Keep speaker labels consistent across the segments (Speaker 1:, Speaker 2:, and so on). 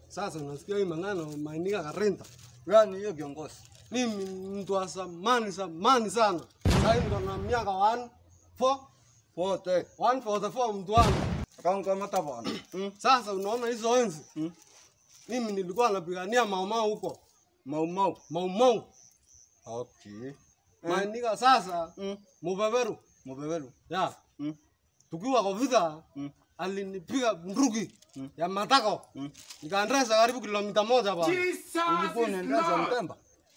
Speaker 1: Sasa unasikia hii maneno mainika karenta.
Speaker 2: Gani hiyo kiongozi?
Speaker 1: Mimi mtu wa zamani zamani sana. Sasa hivi ndo na miaka 1 4
Speaker 2: Wote.
Speaker 1: 144 mtu wangu.
Speaker 2: Akamkamata bwana. Mm.
Speaker 1: Sasa unaona hizo enzi.
Speaker 2: Mm.
Speaker 1: Mimi nilikuwa napigania maumau huko.
Speaker 2: Mau mau.
Speaker 1: Maumau.
Speaker 2: Okay.
Speaker 1: Mainika sasa
Speaker 2: Mm.
Speaker 1: mubeberu.
Speaker 2: Mubebelu.
Speaker 1: Ya.
Speaker 2: Mm.
Speaker 1: Tukiwa kwa vita
Speaker 2: Mm.
Speaker 1: alinipiga bunduki
Speaker 2: Mm.
Speaker 1: ya matako.
Speaker 2: Mm.
Speaker 1: Nikaendesha karibu kilomita moja bwana.
Speaker 2: Ulikuwa unaendesha Mpemba?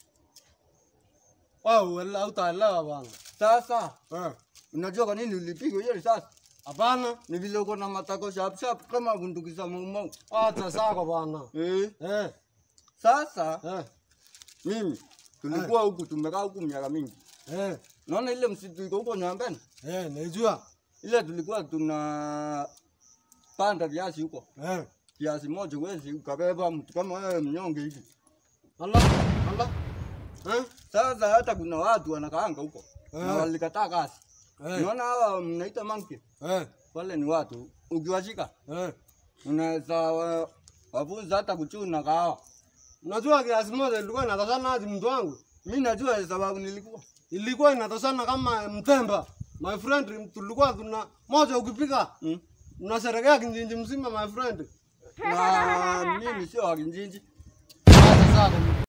Speaker 1: Wewe hautaelewa bwana.
Speaker 2: Sasa
Speaker 1: Eh.
Speaker 2: unajua kwa nini ulipigwa hiyo risasi?
Speaker 1: Hapana.
Speaker 2: Ni vile uko na matako sharp sharp kama bunduki za mau mau.
Speaker 1: Acha sako bwana.
Speaker 2: Eh.
Speaker 1: Eh.
Speaker 2: Sasa
Speaker 1: Eh.
Speaker 2: mimi tulikuwa huku tumekaa huku miaka mingi.
Speaker 1: Eh.
Speaker 2: Naona ile msitu iko huko Nyambeni.
Speaker 1: Eh, najua.
Speaker 2: Ile tulikuwa tuna panda viazi huko.
Speaker 1: Eh.
Speaker 2: Kiasi moja wezi ukabeba mtu kama wewe mnyonge hivi.
Speaker 1: Allah. Allah. Eh?
Speaker 2: Sasa hata kuna watu wanakaanga huko
Speaker 1: Eh.
Speaker 2: na walikataa kazi.
Speaker 1: Eh.
Speaker 2: Unaona hawa mnaita monkey,
Speaker 1: Eh.
Speaker 2: wale ni watu, ukiwashika
Speaker 1: Eh.
Speaker 2: unaweza wa- wafunza hata kuchuna kahawa.
Speaker 1: Unajua kiasi moja ilikuwa inatoshana aje mtu wangu?
Speaker 2: Mi najua sababu nilikuwa
Speaker 1: Ilikuwa inatoshana kama mtemba. My friend, tulikuwa tuna moja ukipika
Speaker 2: mm.
Speaker 1: unasherekea kijiji mzima my friend.
Speaker 2: na mimi sio wakinjinji.
Speaker 1: Acha sako.